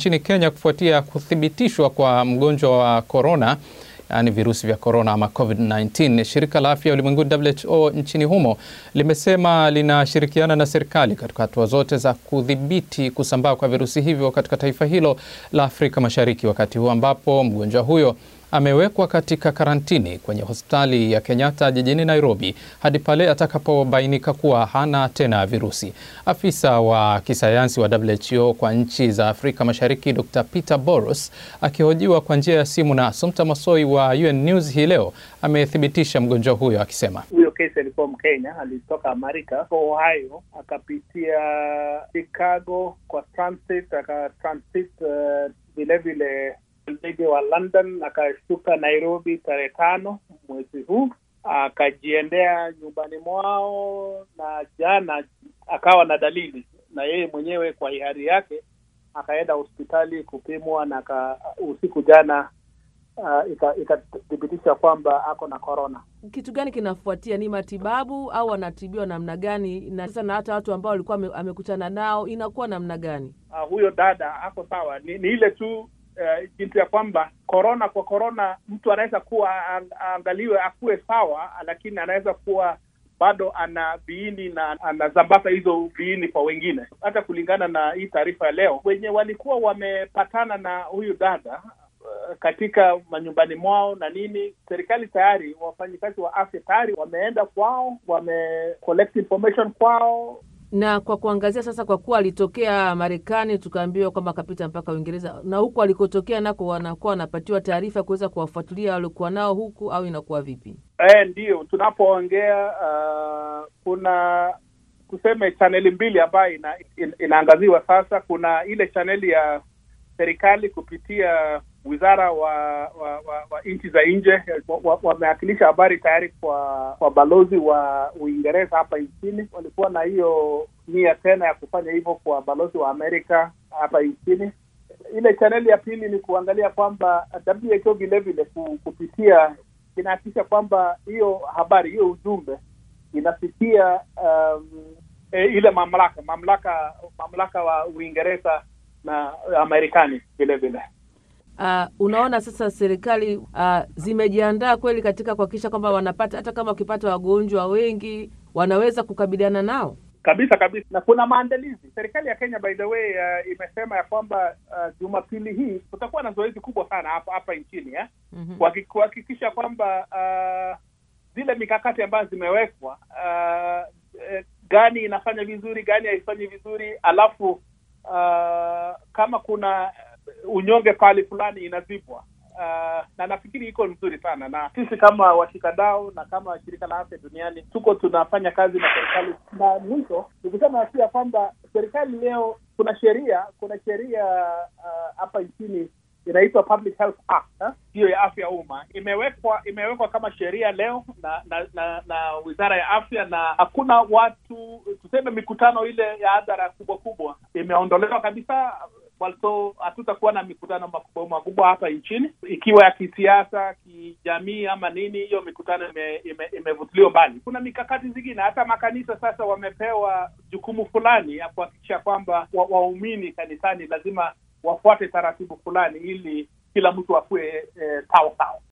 nchini Kenya kufuatia kuthibitishwa kwa mgonjwa wa korona yaani virusi vya korona ama COVID-19. Shirika la Afya Ulimwenguni WHO nchini humo limesema linashirikiana na serikali katika hatua zote za kudhibiti kusambaa kwa virusi hivyo katika taifa hilo la Afrika Mashariki, wakati huu ambapo mgonjwa huyo amewekwa katika karantini kwenye hospitali ya Kenyatta jijini Nairobi hadi pale atakapobainika kuwa hana tena virusi. Afisa wa kisayansi wa WHO kwa nchi za Afrika Mashariki Dr. Peter Boros akihojiwa kwa njia ya simu na Assumpta Masoi wa UN News hii leo amethibitisha mgonjwa huyo akisema, huyo kesi alikuwa Mkenya, alitoka Amerika kwa Ohio, akapitia Chicago kwa transit, aka transit vilevile uh, ndege wa London akashuka Nairobi tarehe tano mwezi huu, akajiendea nyumbani mwao, na jana akawa na dalili, na yeye mwenyewe kwa hiari yake akaenda hospitali kupimwa, na usiku jana uh, ikathibitisha kwamba ako na korona. Kitu gani kinafuatia? Ni matibabu au anatibiwa namna gani? Na sasa na hata watu ambao walikuwa amekutana nao inakuwa namna gani? Uh, huyo dada ako sawa, ni, ni ile tu Uh, jinsi ya kwamba korona kwa korona mtu anaweza kuwa aangaliwe akuwe sawa, lakini anaweza kuwa bado ana viini na anasambaza hizo viini kwa wengine. Hata kulingana na hii taarifa ya leo, wenye walikuwa wamepatana na huyu dada uh, katika manyumbani mwao na nini, serikali tayari, wafanyikazi wa afya tayari wameenda kwao, wame collect information kwao na kwa kuangazia sasa, kwa kuwa alitokea Marekani tukaambiwa kwamba akapita mpaka Uingereza, na huku alikotokea nako wanakuwa wanapatiwa taarifa kuweza kuwafuatilia waliokuwa nao huku, au inakuwa vipi? E, ndiyo tunapoongea uh, kuna tuseme chaneli mbili ambayo ina, in, inaangaziwa sasa. Kuna ile chaneli ya serikali kupitia wizara wa wa, wa, wa nchi za nje wamewakilisha wa, wa habari tayari kwa kwa balozi wa Uingereza hapa nchini. Walikuwa na hiyo nia tena ya kufanya hivyo kwa balozi wa Amerika hapa nchini. Ile chaneli ya pili ni kuangalia kwamba WHO vilevile kupitia inahakikisha kwamba hiyo habari hiyo ujumbe inafikia um, e, ile mamlaka mamlaka mamlaka wa Uingereza na Amerikani vilevile. Uh, unaona sasa serikali uh, zimejiandaa kweli katika kuhakikisha kwamba wanapata hata kama wakipata wagonjwa wengi wanaweza kukabiliana nao kabisa kabisa, na kuna maandalizi. Serikali ya Kenya by the way uh, imesema ya kwamba uh, Jumapili hii kutakuwa na zoezi kubwa sana hapa hapa nchini eh? mm-hmm. kuhakikisha kwamba uh, zile mikakati ambazo zimewekwa uh, eh, gani inafanya vizuri, gani haifanyi vizuri, alafu uh, kama kuna unyonge pahali fulani inazibwa. Uh, na nafikiri iko nzuri sana, na sisi kama washikadau na kama shirika la afya duniani tuko tunafanya kazi na serikali. Na mwisho nikisema pia kwamba serikali leo, kuna sheria kuna sheria hapa uh, nchini inaitwa Public Health Act hiyo ya afya ya umma imewekwa imewekwa kama sheria leo na na, na na wizara ya afya, na hakuna watu tuseme mikutano ile ya hadhara kubwa kubwa imeondolewa kabisa. So hatutakuwa na mikutano makubwa makubwa hapa nchini, ikiwa ya kisiasa, kijamii ama nini. Hiyo mikutano imevutiliwa ime, ime mbali. Kuna mikakati zingine, hata makanisa sasa wamepewa jukumu fulani ya kuhakikisha kwamba waumini wa kanisani lazima wafuate taratibu fulani ili kila mtu akuwe eh, sawa sawa.